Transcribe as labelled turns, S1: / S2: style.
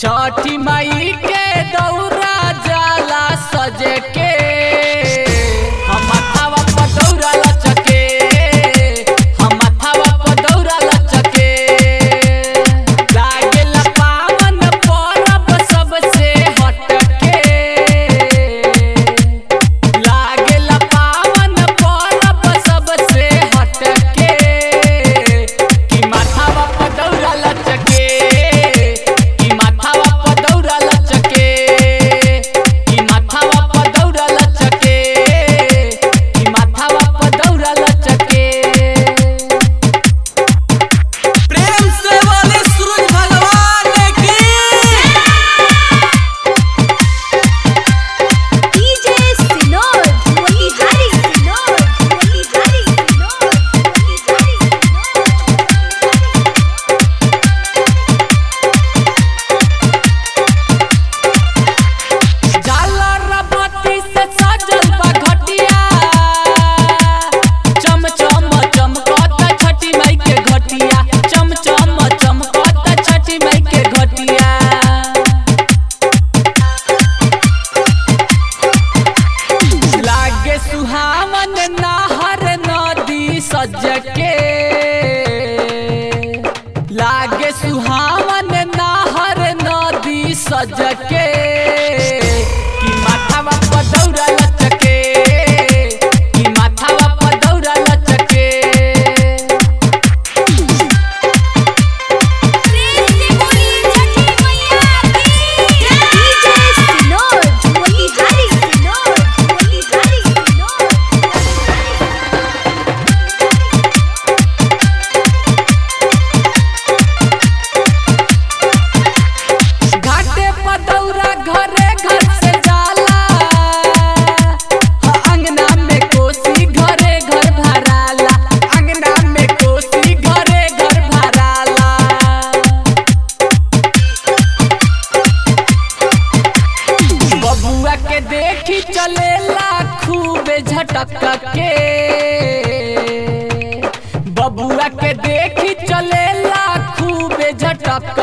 S1: छठी माई के दौरा जाला सजे के हम माथावा पर दौरा लचके हम माथावा पर दौरा लचके लागेला पावन परब सबसे हटके लागेला पावन परब सबसे हटके कि माथावा पर दौरा लचके कि माथावा पर दौरा लचके कि माथावा पर दौरा लचके कि माथावा पर दौरा लचके
S2: प्रेम से बोले सूरज भगवान की
S3: DJ Sinod, Motigari Sinod, Motigari Sinod, Motigari Sinod.
S1: झालर बत्ती से सजल बा घटिया चम चम चमकत छठी माई के घटिया चम चम चमकत छठी माई के घटिया लागे सुहावन नहर नदी सज के लागे सुहावन नहर नदी सज के कि माथावा पर दौरा लचके कि माथावा पर दौरा लचके
S3: प्रेम से बोली छठी मैया की DJ Sinod, Motigari Sinod, Motigari Sinod.
S1: घाटे पर दौरा घरे घर से जाला हाँ, अंगना में कोसी घरे घर भराला अंगना में कोसी घरे घर भराला बबुआ के देखी चलेला खूबे झटक के बबुआ के देखी चलेला खूबे झटक